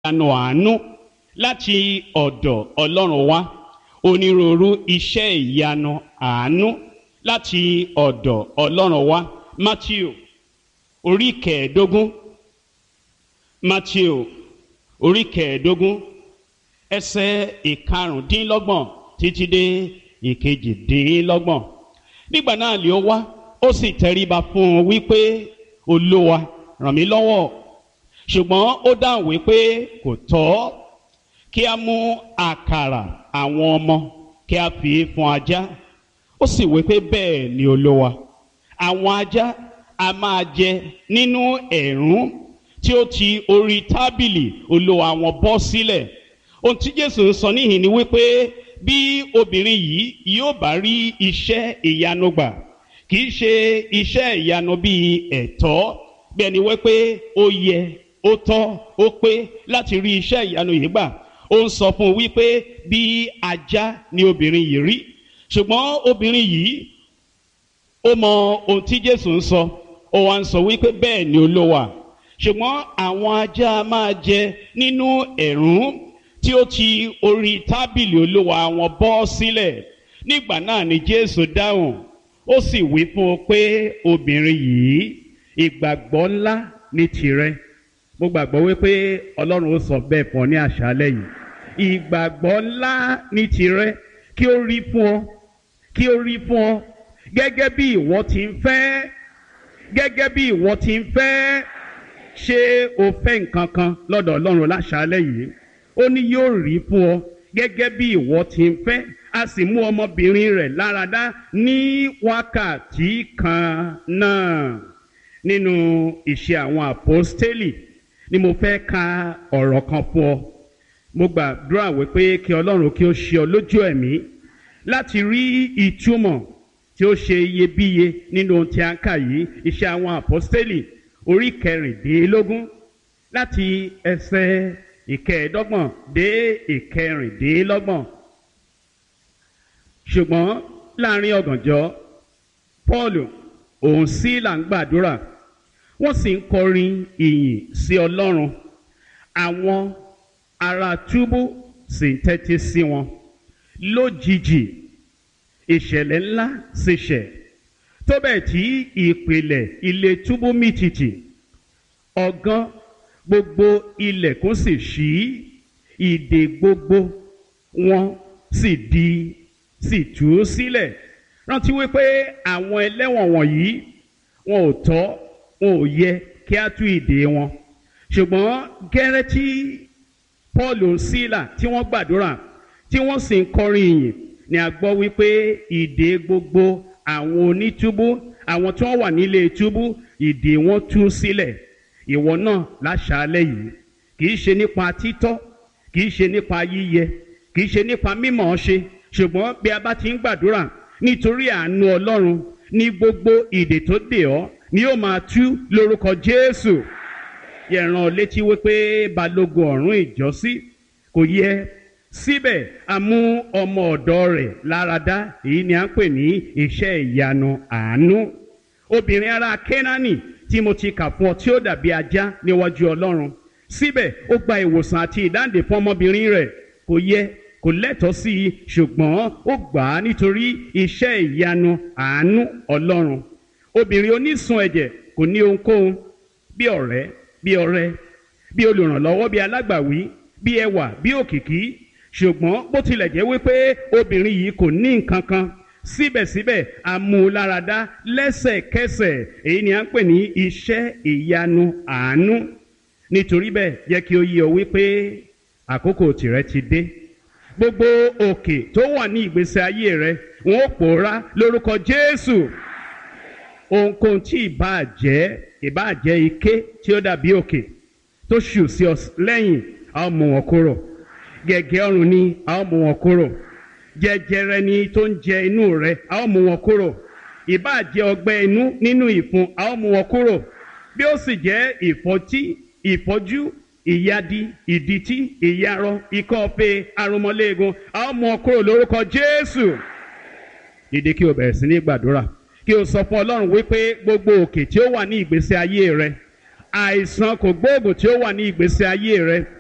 ìyanu àánú láti ọ̀dọ̀ ọlọ́run wá onírúurú iṣẹ́ ìyanu àánú láti ọ̀dọ̀ ọlọ́run wá matthew orí kẹẹ̀ẹ́dógún matthew orí kẹẹ̀ẹ́dógún ẹsẹ̀ ìkarùndínlọ́gbọ̀n títí dé ìkejìdínlọ́gbọ̀n nígbà náà lè ó wá ó sì tẹríba fún un wípé olúwa ràn mí lọ́wọ́ ṣùgbọ́n ó dáhùn wípé kò tọ́ kí a mú àkàrà àwọn ọmọ kí a fi fún ajá ó sì wípé bẹ́ẹ̀ ni olúwa àwọn ajá a máa jẹ nínú ẹ̀rún tí ó ti orí tábìlì olúwa wọn bọ́ sílẹ̀ ohun tí jésù ń sọ níhìn ni wípé bí obìnrin yìí yóò bá rí iṣẹ́ ìyanu gbà kì í ṣe iṣẹ́ ìyanu bíi ẹ̀tọ́ bí ẹni wípé ó yẹ ó tọ́ ó pé láti rí iṣẹ́ ìyanu yìí gbà ó ń sọ fún un wípé bí ajá ni obìnrin yìí rí ṣùgbọ́n obìnrin yìí ó mọ ohun tí jésù ń sọ ó wá ń sọ wípé bẹ́ẹ̀ ni olówà ṣùgbọ́n àwọn ajá máa jẹ nínú ẹ̀rún tí ó ti orí tábìlì olówà wọn bọ́ sílẹ̀ nígbà náà ni jésù dáhùn ó sì wí fún un pé obìnrin yìí ìgbàgbọ́ ńlá ní tirẹ̀ mo gbàgbọ́ wípé ọlọ́run ó sọ bẹ́ẹ̀ fún ọ ní àṣálẹ́ yìí ìgbàgbọ́ ńlá ní tirẹ̀ kí ó rí fún ọ kí ó rí fún ọ gẹ́gẹ́ bí ìwọ ti ń fẹ́ gẹ́gẹ́ bí ìwọ ti ń fẹ́ ṣé o fẹ́ nǹkan kan lọ́dọ̀ ọlọ́run láṣálẹ́ yìí ó ní yóò rí fún ọ gẹ́gẹ́ bí ìwọ ti ń fẹ́ a sì mú ọmọbìnrin rẹ̀ láradá ní wákàtí kan náà nínú ìṣe àwọn àpọ́stélì ni mo fẹ́ ka ọ̀rọ̀ kan fún ọ mo gbàdúrà wípé kí ọlọ́run kí ó ṣe ọ lójú ẹ̀mí láti rí ìtumọ̀ tí ó ṣe iyebíye nínú ohun tí a ń kà yìí iṣẹ́ àwọn àpọ́stélì orí kẹrìndínlógún láti ẹsẹ̀ ìkẹẹ̀ẹ́dọ́gbọ̀n dé ìkẹrìndínlọ́gbọ̀n ṣùgbọ́n láàrin ọ̀gànjọ́ paul òun sí là ń gbàdúrà wọ́n sì ń kọrin ìyìn sí ọlọ́run àwọn ará túbú sì ń tẹ́tí sí wọn lójijì ìṣẹ̀lẹ̀ ńlá sì ṣẹ̀ tó bẹ́ẹ̀ tí ìpìlẹ̀ ilé túbú mìtìtì ọ̀gán gbogbo ilẹ̀kùn sì ṣí ìdè gbogbo wọn sì di sì tú sílẹ̀ rántí wípé àwọn ẹlẹ́wọ̀n wọ̀nyí wọn ò tọ́ wọn ò yẹ kí á tú ìdè wọn ṣùgbọ́n gẹ́rẹ́ tí paul sílà tí wọ́n gbàdúrà tí wọ́n sì ń kọrin ìyìn ni a gbọ́ wípé ìdè gbogbo àwọn onítúbú àwọn tí wọ́n wà nílé túbú ìdè wọn tú sílẹ̀ ìwọ náà láṣàálẹ̀ yìí kì í ṣe nípa títọ́ kì í ṣe nípa yíyẹ kì í ṣe nípa mímọ̀ ṣe ṣùgbọ́n bí a bá ti ń gbàdúrà nítorí àánú ọlọ́run ní gbogbo ìdè tó dè ọ́ ni yóò máa tú lórúkọ jésù yẹ̀ràn létí wípé balógun ọ̀rún ìjọ́sí kò yẹ síbẹ̀ a mú ọmọ ọ̀dọ́ rẹ̀ láradá èyí ni à ń pè ní iṣẹ́ ìyanu àánú obìnrin ará kénáánì tí mo ti kà fún ọ tí ó dàbí ajá níwájú ọlọ́run síbẹ̀ ó gba ìwòsàn àti ìdáǹdè fún ọmọbìnrin rẹ̀ kò yẹ kò lẹ́tọ̀ọ́ sí i ṣùgbọ́n ó gbà á nítorí iṣẹ́ ìyanu àánú ọlọ́run obìnrin onísun ẹ̀jẹ̀ kò ní ohunkóhun bí ọ̀rẹ́ bí ọ̀rẹ́ bí olùrànlọ́wọ́ bí alágbàwí bí ẹwà bí òkìkí ṣùgbọ́n bó tilẹ̀ jẹ́ wípé obìnrin yìí kò ní nǹkan kan síbẹ̀síbẹ̀ amúláradá lẹ́sẹ̀kẹsẹ̀ èyí ni à ń pè ní iṣẹ́ ìyanu àánú nítorí bẹ́ẹ̀ jẹ́ kí ó yé ọ wípé àkókò tìrẹ ti dé gbogbo òkè tó wà ní ìgbésí ayé rẹ wọn ó pòórá lórúkọ jésù ohunkóhun tí ìbáà jẹ́ ìbáà jẹ́ ike tí ó dàbí òkè tó ṣù sí ọ lẹ́yìn a ó mú wọn kúrò gẹ̀gẹ́ ọrùn ni a ó mú wọn kúrò jẹjẹrẹ ni tó ń jẹ inú rẹ a ó mú wọn kúrò ìbáà jẹ́ ọgbẹ́ inú nínú ìfun a ó mú wọn kúrò bí ó sì jẹ́ ìfọ́tí ìfọ́jú ìyadi ìdìtí ìyarọ ikọ́ ọ̀fẹ́ arúmọléegun a ó mú wọn kúrò lórúkọ jésù ìdí kí o bẹ̀rẹ̀ sí ní gbàdúrà kí o sọ fún ọlọ́run wípé gbogbo òkè tí ó wà ní ìgbésí ayé rẹ àìsàn kò gbóògùn tí ó wà ní ìgbésí ayé rẹ